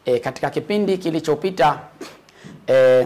E, katika kipindi kilichopita e,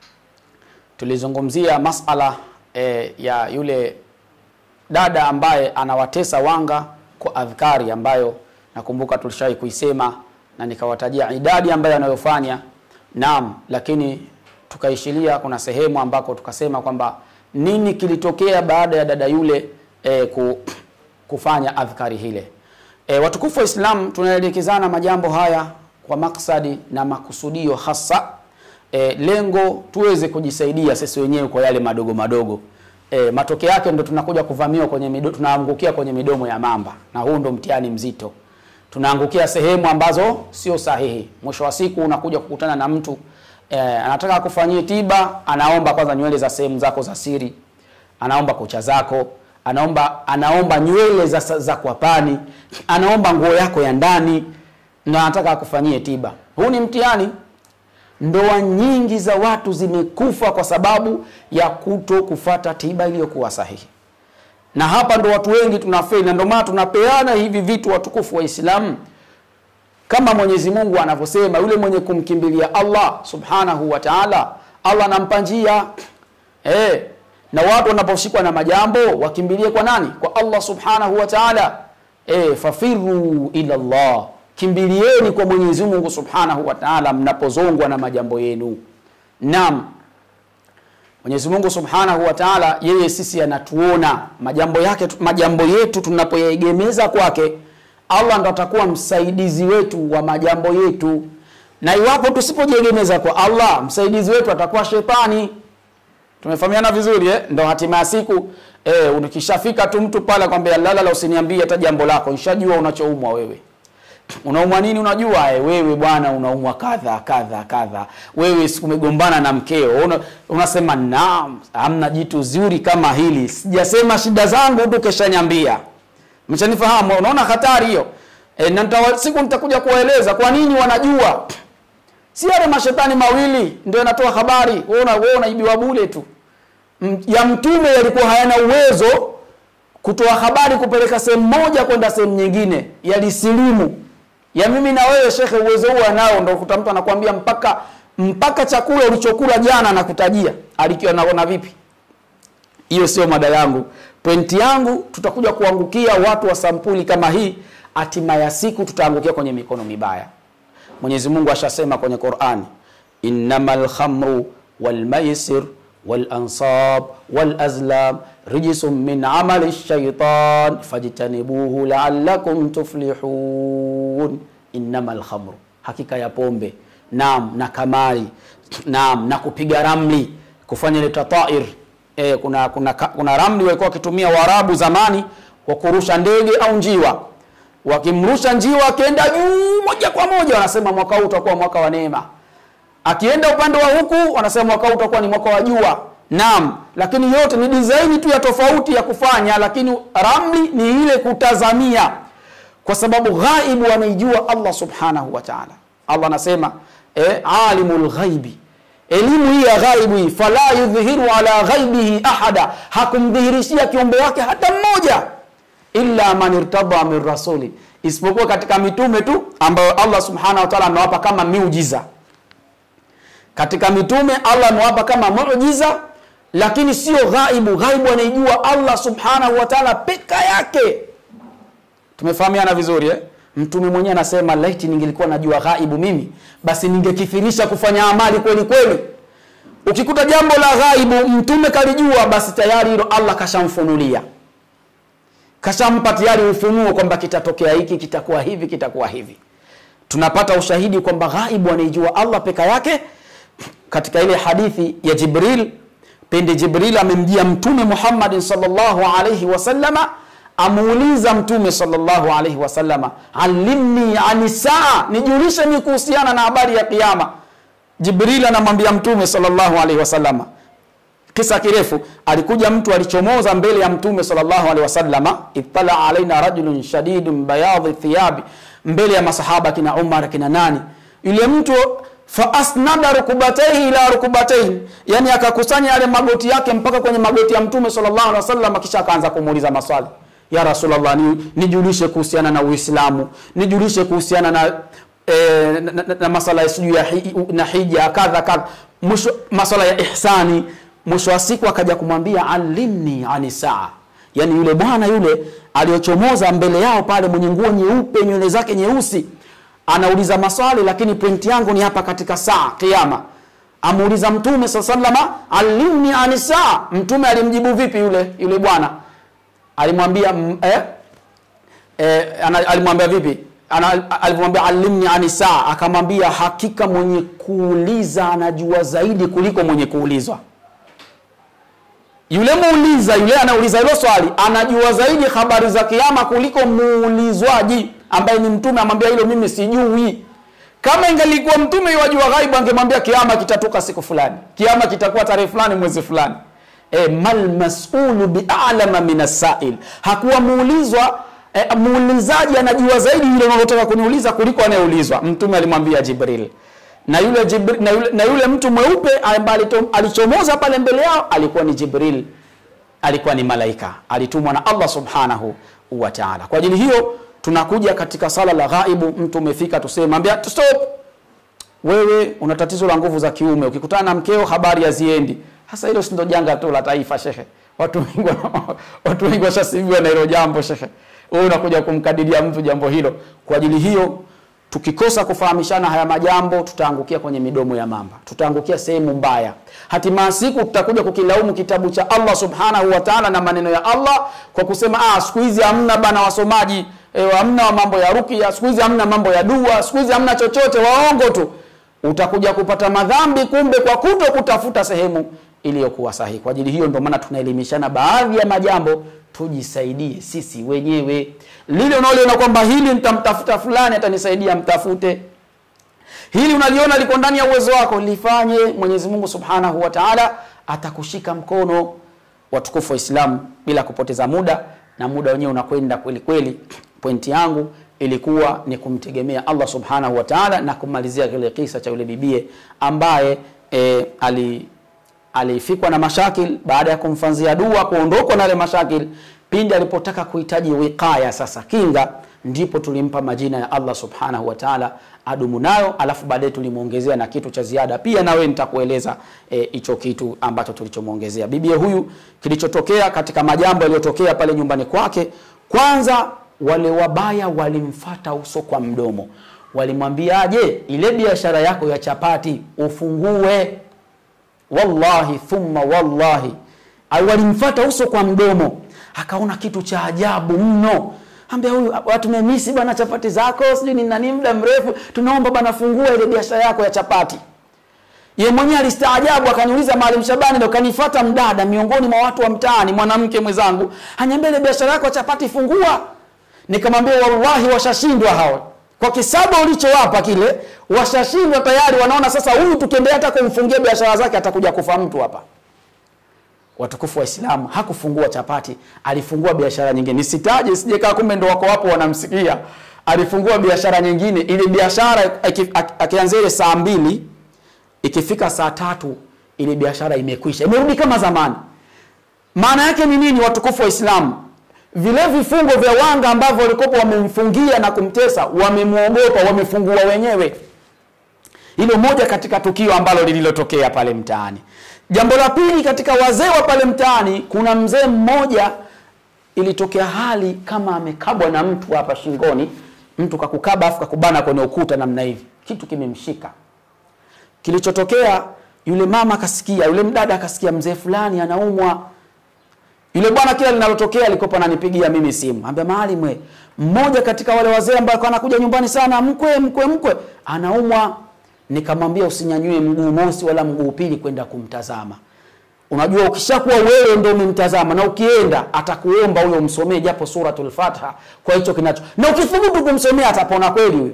tulizungumzia masala e, ya yule dada ambaye anawatesa wanga kwa adhkari ambayo nakumbuka tulishawahi kuisema na nikawatajia idadi ambayo anayofanya naam, lakini tukaishilia kuna sehemu ambako tukasema kwamba nini kilitokea baada ya dada yule e, ku, kufanya adhkari hile. E, watukufu wa Islam tunaelekezana majambo haya kwa maksadi na makusudio hasa e, lengo tuweze kujisaidia sisi wenyewe kwa yale madogo madogo e, matokeo yake ndo tunakuja kuvamiwa kwenye mido, tunaangukia kwenye midomo ya mamba, na huu ndo mtihani mzito. Tunaangukia sehemu ambazo sio sahihi. Mwisho wa siku unakuja kukutana na mtu e, anataka akufanyie tiba, anaomba kwanza nywele za sehemu zako za siri, anaomba kucha zako, anaomba anaomba nywele za, za kwapani, anaomba nguo yako ya ndani na anataka akufanyie tiba. Huu ni mtihani. Ndoa nyingi za watu zimekufa kwa sababu ya kuto kufata tiba iliyokuwa sahihi, na hapa ndo watu wengi tunafeli, na ndio maana tunapeana hivi vitu watukufu wa Islamu, kama Mwenyezi Mungu anavyosema, yule mwenye kumkimbilia Allah subhanahu wa ta'ala, Allah anampa njia eh, na watu wanaposhikwa na majambo wakimbilie kwa nani? Kwa Allah subhanahu wa ta'ala. Eh, fafiru ila Allah kimbilieni kwa Mwenyezi Mungu Subhanahu wa Ta'ala mnapozongwa na majambo yenu. Naam, Mwenyezi Mungu Subhanahu wa Ta'ala yeye sisi anatuona majambo yake, majambo yetu tunapoyaegemeza kwake, Allah ndo atakuwa msaidizi wetu wa majambo yetu, na iwapo tusipojiegemeza kwa Allah, msaidizi wetu atakuwa shetani. Tumefahamiana vizuri eh? Ndo hatima ya siku eh, ukishafika tu mtu pale akwambia lala la, usiniambie hata jambo lako, nishajua unachoumwa wewe unaumwa nini? Unajua e, wewe bwana unaumwa kadha kadha kadha, wewe sikumegombana na mkeo una, unasema naam, hamna jitu zuri kama hili, sijasema shida zangu tu keshanyambia. Mchanifahamu? Unaona hatari hiyo e, na nitawa, siku nitakuja kuwaeleza kwa nini wanajua. Si yale mashetani mawili ndio yanatoa habari, wewe wewe unaibiwa bure tu. Ya mtume yalikuwa hayana uwezo kutoa habari kupeleka sehemu moja kwenda sehemu nyingine, yalisilimu ya mimi na wewe shekhe, uwezo huo anao. Ndio kuta mtu anakuambia mpaka mpaka chakula ulichokula jana nakutajia, alikiwa naona vipi? Hiyo sio mada yangu. Pointi yangu tutakuja kuangukia watu wa sampuli kama hii, hatima ya siku tutaangukia kwenye mikono mibaya. Mwenyezi Mungu ashasema kwenye Qur'ani, innamal khamru wal maisir wal ansab wal azlam rijsun min amali shaitan fajtanibuhu la'allakum tuflihun. Innamal khamru, hakika ya pombe, naam, na kamari, naam, na kupiga ramli, kufanya ile tatair. E, kuna, kuna, kuna ramli walikuwa wakitumia Waarabu zamani kwa kurusha ndege au njiwa. Wakimrusha njiwa akienda juu moja kwa moja, wanasema mwaka huu utakuwa mwaka wa neema. Akienda upande wa huku, wanasema mwaka huu utakuwa ni mwaka wa jua. Naam, lakini yote ni design tu ya tofauti ya kufanya, lakini ramli ni ile kutazamia, kwa sababu ghaibu anaijua Allah subhanahu wa ta'ala. Allah anasema eh, alimul ghaibi, elimu hii ya ghaibu hii, fala yudhhiru ala ghaibihi ahada, hakumdhihirishia kiumbe wake hata mmoja, illa man irtada min rasuli, isipokuwa katika mitume tu ambayo Allah subhanahu wa ta'ala amewapa kama miujiza. Katika mitume Allah amewapa kama muujiza lakini sio ghaibu. Ghaibu anaijua Allah subhanahu wa ta'ala peka yake. Tumefahamiana vizuri eh? Mtume mwenyewe anasema laiti ningelikuwa najua ghaibu mimi, basi ningekithirisha kufanya amali kweli kweli. Ukikuta jambo la ghaibu mtume kalijua, basi tayari hilo Allah kashamfunulia, kashampa tayari ufunuo kwamba kitatokea hiki, kitakuwa hivi, kitakuwa hivi. Tunapata ushahidi kwamba ghaibu anaijua Allah peka yake katika ile hadithi ya Jibril pindi Jibril amemjia Mtume Muhammad sallallahu alayhi wasallama, amuuliza Mtume sallallahu alayhi wasallama, alimni ani saa, nijulishe ni kuhusiana na habari ya Kiyama. Jibril anamwambia Mtume sallallahu alayhi wasallama, kisa kirefu. Alikuja mtu alichomoza mbele ya Mtume sallallahu alayhi wasallama, ittala alaina rajulun shadidun bayadhi thiyabi, mbele ya masahaba kina Umar kina nani, yule mtu fa asnada rukubataihi ila rukubataihi, yani akakusanya yale magoti yake mpaka kwenye magoti ya mtume sallallahu alaihi wasallam, kisha akaanza kumuuliza maswali. Ya Rasulullah, ni, nijulishe kuhusiana na Uislamu, nijulishe kuhusiana na e, na, na, na masala ya sijui ya hi, na hija kadha kadha mwisho masala ya ihsani mwisho wa siku akaja kumwambia alimni ani saa yaani yule bwana yule aliyochomoza mbele yao pale mwenye nguo nyeupe nywele zake nyeusi anauliza maswali lakini pointi yangu ni hapa katika saa kiama amuuliza mtume saa salama alimni ani saa mtume alimjibu vipi yule yule bwana alimwambia mm, eh, eh, ana- alimwambia vipi Ana- alimwambia alimni ani saa akamwambia hakika mwenye kuuliza anajua zaidi kuliko mwenye kuulizwa yule muuliza yule anauliza hilo swali anajua zaidi habari za kiama kuliko muulizwaji ambaye ni mtume amwambia hilo mimi sijui kama ingelikuwa mtume wajua ghaibu angemwambia kiama kitatoka siku fulani kiama kitakuwa tarehe fulani mwezi fulani e, mal masulu bialama min assail hakuwa muulizwa e, muulizaji anajua zaidi yule unalotaka kuniuliza kuliko anayeulizwa mtume alimwambia jibril na yule, Jibril, na yule, na yule mtu mweupe ambaye alito- alichomoza pale mbele yao alikuwa ni jibril alikuwa ni malaika alitumwa na allah subhanahu wa taala kwa ajili hiyo tunakuja katika sala la ghaibu mtu umefika tuseme ambia stop wewe una tatizo la nguvu za kiume ukikutana na mkeo habari haziendi hasa hilo si ndo janga tu la taifa shekhe watu wengi wana- watu wengi washasibiwa na hilo jambo shekhe wewe unakuja kumkadiria mtu jambo hilo kwa ajili hiyo tukikosa kufahamishana haya majambo tutaangukia kwenye midomo ya mamba tutaangukia sehemu mbaya hatimaa siku tutakuja kukilaumu kitabu cha allah subhanahu wa taala na maneno ya allah kwa kusema ah, siku hizi hamna bana wasomaji e, hamna wa mambo ya rukia siku hizi hamna mambo ya dua siku hizi hamna chochote waongo tu utakuja kupata madhambi kumbe kwa kuto kutafuta sehemu iliyokuwa sahihi kwa ajili hiyo ndio maana tunaelimishana baadhi ya majambo tujisaidie sisi wenyewe lile unaoliona kwamba hili nitamtafuta fulani atanisaidia mtafute hili unaliona liko ndani ya uwezo wako lifanye mwenyezi mungu subhanahu wa taala atakushika mkono watukufu wa islamu bila kupoteza muda na muda wenyewe unakwenda kweli kweli pointi yangu ilikuwa ni kumtegemea allah subhanahu wa taala na kumalizia kile kisa cha yule bibie ambaye e, ali alifikwa na mashakil baada ya kumfanzia dua kuondokwa na yale mashakil pindi alipotaka kuhitaji wiqaya sasa kinga ndipo tulimpa majina ya allah subhanahu wa taala adumu nayo alafu baadaye tulimwongezea na kitu cha ziada pia nawe nitakueleza hicho e, kitu ambacho tulichomwongezea bibie huyu kilichotokea katika majambo yaliyotokea pale nyumbani kwake kwanza wale wabaya walimfata uso kwa mdomo walimwambia je ile biashara yako ya chapati ufungue wallahi thumma wallahi Ay, walimfata uso kwa mdomo akaona kitu cha ajabu mno ambia huyu watu memisi bana chapati zako sijui ni nani muda mrefu tunaomba bana fungua ile biashara yako ya chapati ye mwenyewe alistaajabu akaniuliza maalim shabani ndo kanifata mdada miongoni mwa watu wa mtaani mwanamke mwenzangu anyambia ile biashara yako ya chapati fungua nikamwambia wallahi washashindwa hawa kwa kisaba ulichowapa kile washashindwa tayari wanaona sasa huyu tukiendelea hata kumfungia biashara zake atakuja kufa mtu hapa watukufu wa Islamu hakufungua chapati, alifungua biashara nyingine. Nisitaje sijekaa, kumbe ndo wako wapo wanamsikia. Alifungua biashara nyingine. Ile biashara akianzia ile saa mbili, ikifika saa tatu ile biashara imekwisha, imerudi kama zamani. Maana yake ni nini, watukufu wa Islamu? Vile vifungo vya wanga ambavyo walikopo wamemfungia na kumtesa, wamemwogopa, wamefungua wenyewe. Hilo moja katika tukio ambalo lililotokea pale mtaani. Jambo la pili, katika wazee wa pale mtaani, kuna mzee mmoja, ilitokea hali kama amekabwa na mtu hapa shingoni, mtu kakukaba afu kakubana kwenye ukuta namna hivi, kitu kimemshika. Kilichotokea, yule mama akasikia, yule mdada akasikia mzee fulani anaumwa. Yule bwana kila linalotokea alikopa ananipigia mimi simu, ambia Maalim, we mmoja katika wale wazee ambao anakuja nyumbani sana, mkwe mkwe mkwe anaumwa nikamwambia usinyanyue mguu mosi wala mguu pili kwenda kumtazama. Unajua, ukishakuwa wewe ndio umemtazama na ukienda atakuomba huyo umsomee japo suratul Fatiha kwa hicho kinacho, na ukithubutu kumsomea atapona kweli huyo,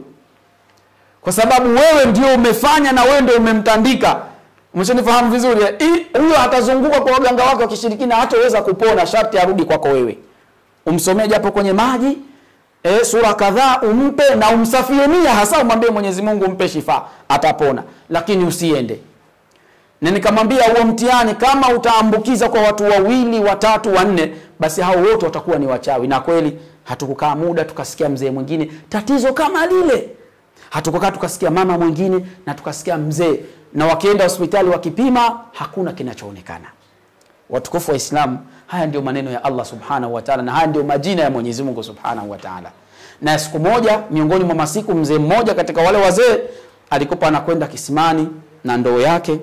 kwa sababu wewe ndio umefanya na wewe ndio umemtandika. Umeshanifahamu vizuri? Huyo atazunguka kwa waganga wake wa kishirikina, hataweza kupona, sharti arudi kwako wewe, umsomee japo kwenye maji e, sura kadhaa umpe na umsafie nia, hasa umwambie Mwenyezi Mungu umpe shifa, atapona, lakini usiende. Na nikamwambia huo mtihani kama utaambukiza kwa watu wawili, watatu, wanne, basi hao wote watakuwa ni wachawi. Na kweli hatukukaa muda tukasikia mzee mwingine tatizo kama lile. hatukukaa tukasikia mama mwingine na tukasikia mzee na wakienda hospitali wakipima hakuna kinachoonekana watukufu wa islam haya ndio maneno ya allah subhanahu wa taala na haya ndio majina ya mwenyezi mungu subhanahu wa taala na siku moja miongoni mwa masiku mzee mmoja katika wale wazee alikuwa anakwenda kisimani na ndoo yake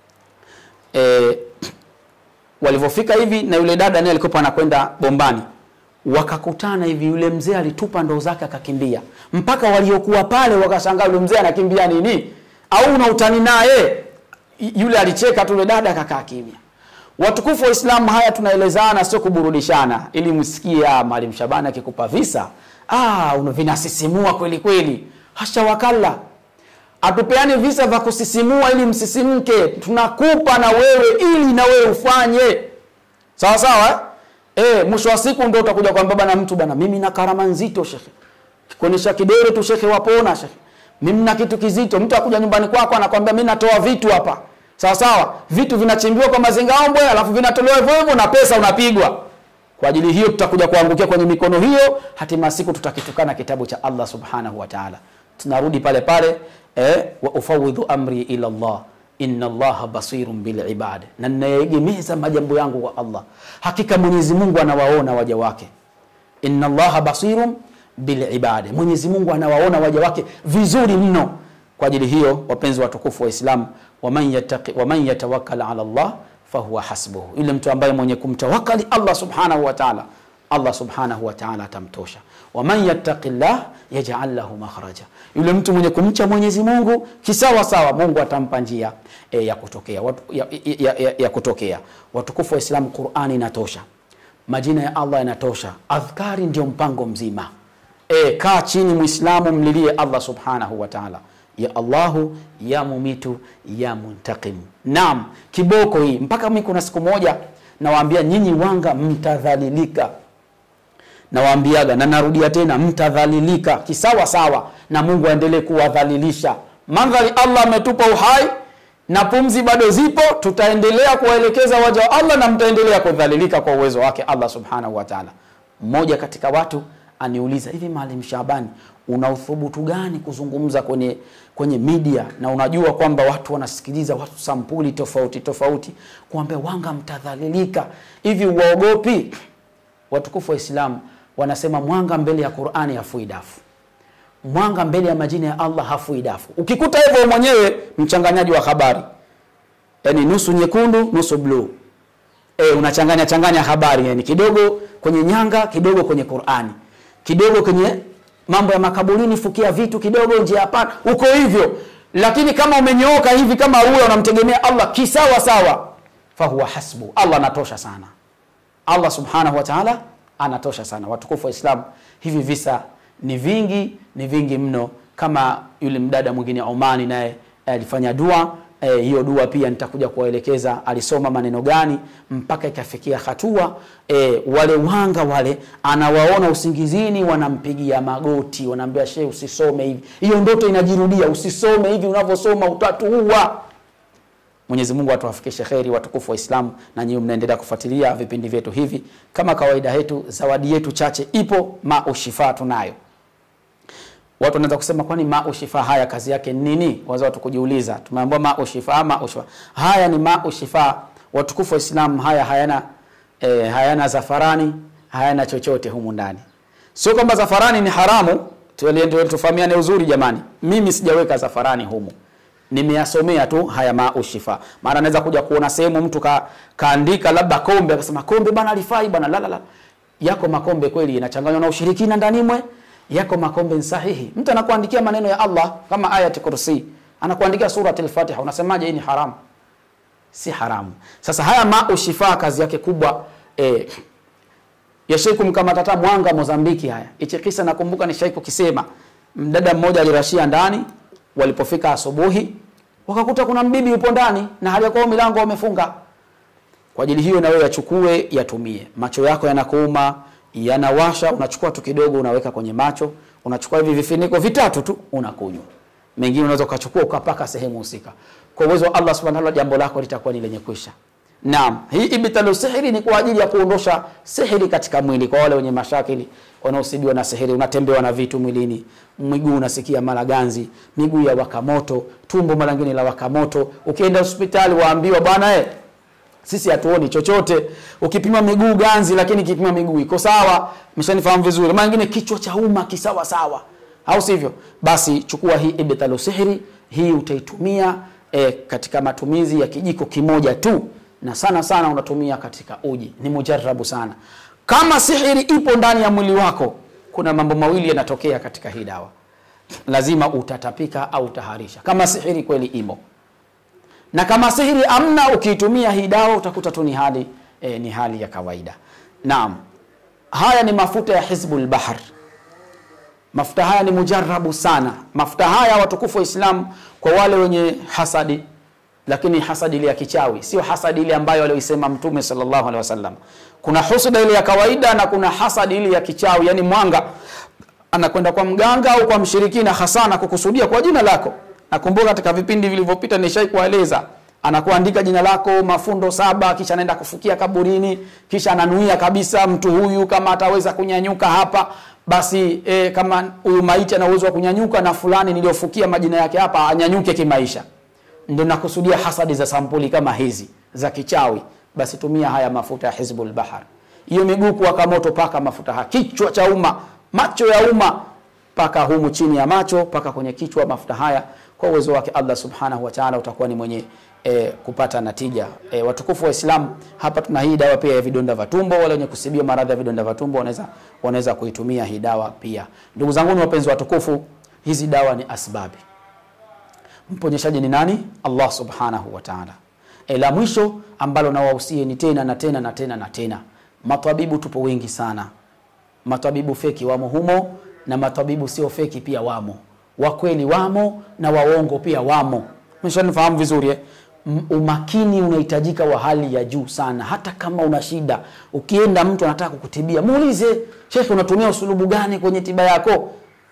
e, walivyofika hivi na yule dada naye alikuwa anakwenda bombani wakakutana hivi yule mzee alitupa ndoo zake akakimbia mpaka waliokuwa pale wakashangaa yule mzee anakimbia nini au una utani naye Y- yule alicheka tu yule dada akakaa kimya watukufu wa islamu haya tunaelezana sio kuburudishana ili msikie ah, mwalimu shabani akikupa visa ah, una- vinasisimua kweli kweli hasha wakalla hatupeani visa vya kusisimua ili msisimke tunakupa na wewe ili na wewe ufanye sawa sawa eh? Eh, mwisho wa siku ndo utakuja kwamba bana mtu bana mimi na karama nzito shekhe kuonyesha kidole tu shekhe wapona shekhe mimi na kitu kizito mtu akuja nyumbani kwako anakwambia mimi natoa vitu hapa sawa sawa vitu vinachimbiwa kwa mazingaombwe alafu vinatolewa hivyo hivyo na pesa unapigwa kwa ajili hiyo tutakuja kuangukia kwenye mikono hiyo hatima siku tutakitukana kitabu cha allah subhanahu wa taala tunarudi pale pale eh, wa ufawidhu amri ila llah inna allaha basirun bilibad na ninayeegemeza majambo yangu kwa allah hakika mwenyezi mungu anawaona waja wake inna allaha basirun bilibadi mwenyezi mungu anawaona waja wake vizuri mno kwa ajili hiyo wapenzi watukufu wa islam waman, yataki, waman yatawakkal ala llah fahuwa hasbuhu yule mtu ambaye mwenye kumtawakali allah subhanahu wa taala allah subhanahu wa taala atamtosha waman yattaqi llah yajal lahu makhraja yule mtu mwenye kumcha mwenyezi mungu kisawa sawa mungu atampa njia e, ya kutokea watu, ya, ya, ya, ya kutokea watukufu wa islamu qurani inatosha majina ya allah yanatosha adhkari ndio mpango mzima e, kaa chini mwislamu mlilie allah subhanahu wa taala ya allahu ya mumitu ya muntakim naam kiboko hii mpaka mi kuna siku moja nawaambia nyinyi wanga mtadhalilika nawaambiaga na narudia tena mtadhalilika kisawa sawa na mungu aendelee kuwadhalilisha mandhari allah ametupa uhai na pumzi bado zipo tutaendelea kuwaelekeza waja wa allah na mtaendelea kudhalilika kwa uwezo wake allah subhanahu wa taala mmoja katika watu aniuliza hivi maalim shabani una uthubutu gani kuzungumza kwenye kwenye media na unajua kwamba watu wanasikiliza watu sampuli tofauti tofauti kuambia wanga mtadhalilika hivi uwaogopi watukufu wa islamu wanasema mwanga mbele ya qurani hafui dafu mwanga mbele ya majina ya allah hafui dafu ukikuta hivyo mwenyewe mchanganyaji wa habari yani nusu nyekundu nusu bluu e, unachanganya changanya habari yani kidogo kwenye nyanga kidogo kwenye qurani kidogo kwenye mambo ya makaburini fukia vitu kidogo nje hapana uko hivyo lakini kama umenyooka hivi kama huyo unamtegemea allah kisawa sawa fahuwa hasbu allah anatosha sana allah subhanahu wa taala anatosha sana watukufu wa islam hivi visa ni vingi ni vingi mno kama yule mdada mwingine omani naye alifanya dua e, hiyo dua pia nitakuja kuwaelekeza alisoma maneno gani mpaka ikafikia hatua e, wale wanga wale anawaona usingizini wanampigia magoti wanaambia shee usisome hivi hiyo ndoto inajirudia usisome hivi unavyosoma utatuua mwenyezi mungu atuwafikishe kheri watukufu wa islamu na nyiwe mnaendelea kufuatilia vipindi vyetu hivi kama kawaida yetu zawadi yetu chache ipo maushifaa tunayo watu wanaweza kusema kwani maushifaa haya kazi yake ni nini waza watu kujiuliza tumeambiwa maushifaa maushifaa haya ni maushifaa watukufu wa islamu haya hayana e, hayana zafarani hayana chochote humu ndani sio kwamba zafarani ni haramu tuende tufahamiane uzuri jamani mimi sijaweka zafarani humu nimeyasomea tu haya maushifa maana naweza kuja kuona sehemu mtu ka, kaandika labda kombe akasema kombe bana alifai bana la, la, la. yako makombe kweli inachanganywa na ushirikina ndani mwe yako makombe ni sahihi mtu anakuandikia maneno ya allah kama ayati kursi anakuandikia surat lfatiha unasemaje hii ni haramu si haramu sasa haya maushifa kazi yake kubwa eh, yashai kumkamata hata mwanga mozambiki haya hichi kisa nakumbuka nishai kukisema mdada mmoja alirashia ndani walipofika asubuhi wakakuta kuna mbibi yupo ndani na hali ya kuwa milango wamefunga kwa ajili hiyo na wewe yachukue yatumie macho yako yanakuuma yanawasha unachukua tu kidogo unaweka kwenye macho unachukua hivi vifiniko vitatu tu unakunywa mengine unaweza ukachukua ukapaka sehemu husika kwa uwezo wa allah subhanahu wa ta'ala jambo lako litakuwa ni lenye kwisha naam hii ibtalu sihiri ni kwa ajili ya kuondosha sihiri katika mwili kwa wale wenye mashakili wanaosibiwa na sihiri unatembewa na vitu mwilini miguu unasikia mara ganzi miguu ya waka moto tumbo mara ngine la waka moto ukienda hospitali waambiwa bwana eh, sisi hatuoni chochote ukipima miguu ganzi lakini kipima miguu iko sawa mshanifahamu vizuri mara nyingine kichwa cha umma kisawa sawa au sivyo basi chukua hii ibtalu sihri hii utaitumia e, katika matumizi ya kijiko kimoja tu na sana sana unatumia katika uji ni mujarabu sana kama sihiri ipo ndani ya mwili wako kuna mambo mawili yanatokea katika hii dawa lazima utatapika au utaharisha kama sihiri kweli imo na kama sihiri amna ukiitumia hii dawa utakuta tu ni hali e, ni hali ya kawaida naam haya ni mafuta ya hizbul bahr mafuta haya ni mujarabu sana mafuta haya watukufu wa islam kwa wale wenye hasadi lakini hasadi ile ya kichawi sio hasadi ile ambayo alioisema mtume sallallahu alaihi wasallam kuna husuda ile ya kawaida na kuna hasadi ile ya kichawi yani mwanga anakwenda kwa mganga au kwa mshirikina hasa na kukusudia kwa jina lako nakumbuka katika vipindi vilivyopita nishai kueleza anakuandika jina lako mafundo saba kisha anaenda kufukia kaburini kisha ananuia kabisa mtu huyu kama ataweza kunyanyuka hapa basi e, kama huyu maiti ana uwezo wa kunyanyuka na fulani niliyofukia majina yake hapa anyanyuke kimaisha ndio nakusudia hasadi za sampuli kama hizi za kichawi basi tumia haya mafuta ya hizbul bahar hiyo miguu kuwaka moto paka mafuta haya kichwa cha umma macho ya umma paka humu chini ya macho paka kwenye kichwa mafuta haya kwa uwezo wake allah subhanahu wa taala utakuwa ni mwenye e, kupata natija e, watukufu wa islam hapa tuna hii dawa pia ya vidonda vya tumbo wale wenye kusibia maradhi ya vidonda vya tumbo wanaweza wanaweza kuitumia hii dawa pia ndugu zangu ni wapenzi watukufu hizi dawa ni asbabi mponyeshaji ni nani allah subhanahu wa taala e, la mwisho ambalo nawahusie ni tena na tena na tena na tena matabibu tupo wengi sana matabibu feki wamo humo na matabibu sio feki pia wamo wakweli wamo na waongo pia wamo mshanifahamu vizuri eh? M- umakini unahitajika wa hali ya juu sana hata kama una shida ukienda mtu anataka kukutibia muulize shekhe unatumia usulubu gani kwenye tiba yako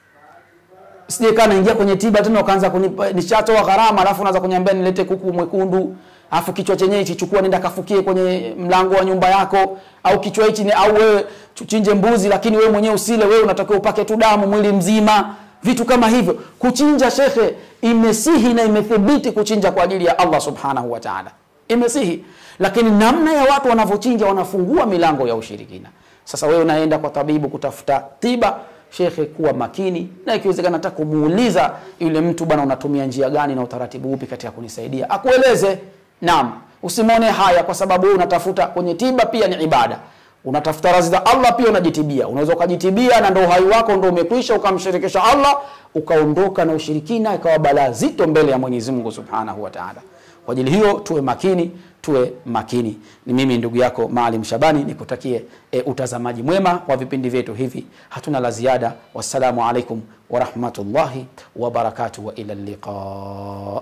sije kaa naingia kwenye tiba tena ukaanza kunipa nishatoa gharama alafu unaanza kuniambia nilete kuku mwekundu alafu kichwa chenyewe hichi chukua nenda kafukie kwenye mlango wa nyumba yako au kichwa hichi ni au wewe tuchinje mbuzi lakini wewe mwenyewe usile wewe unatakiwa upake tu damu mwili mzima vitu kama hivyo kuchinja shekhe imesihi na imethibiti kuchinja kwa ajili ya allah subhanahu wa taala imesihi lakini namna ya watu wanavyochinja wanafungua milango ya ushirikina sasa wewe unaenda kwa tabibu kutafuta tiba shekhe kuwa makini na ikiwezekana hata kumuuliza yule mtu bwana unatumia njia gani na utaratibu upi katika kunisaidia akueleze naam usimwone haya kwa sababu wewe unatafuta kwenye tiba pia ni ibada unatafuta razi za allah pia unajitibia unaweza ukajitibia na ndo uhai wako ndo umekwisha ukamshirikisha allah ukaondoka na ushirikina ikawa balaa zito mbele ya mwenyezi mungu subhanahu wa taala kwa ajili hiyo tuwe makini tuwe makini ni mimi ndugu yako maalim shabani nikutakie e, utazamaji mwema wa vipindi vyetu hivi hatuna la ziada wassalamu alaikum warahmatullahi wabarakatuh wa ila liqa